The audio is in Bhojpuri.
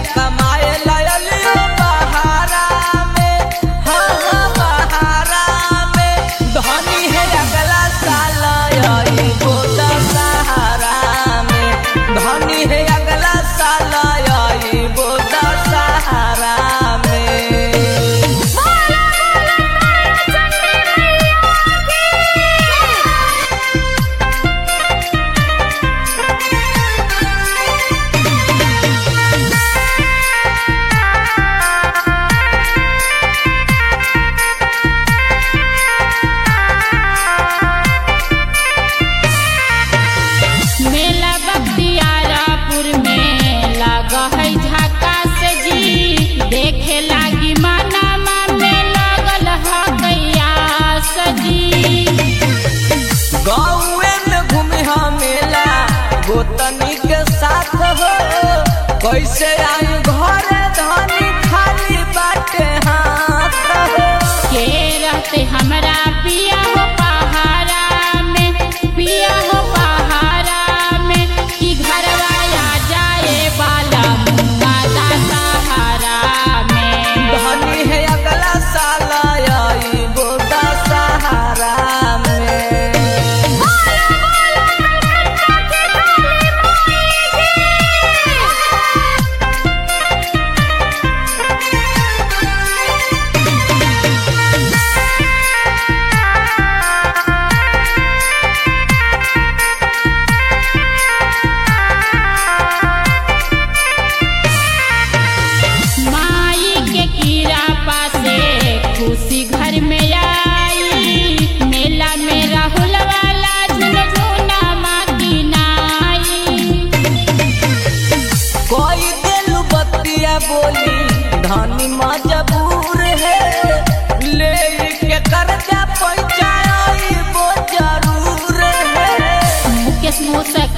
कमाए लायलियो बहारा में हाँ हाँ बहारा में धनी है अगला साल आई बोदा सहारा में धनी है अगला साल आई बोदा सहारा में मेला बख्तियारपुर में लगा है झकास जी देखे लागी मानामा में लगल है कयास जी गाँवे में घूमे हम मेला गोतनी के साथ हो कैसे आई घरे धनी खाली बाटे हाथ हो के रहते हमरा पिया हो पहाड़ा में पिया हो पहाड़ा में कि घरवा आ जाए वाला मुंगा सहारा में धनी है अगला साल आई बोदा सहारा में माई के कीड़ा पासे खुशी घर में आई मेला में राहुल वाला झुनझुना माकी नाई कोई दिल बतिया बोली धनी मजबूर है ले के कर्जा पैसा आई वो जरूर है मुकेश मुसक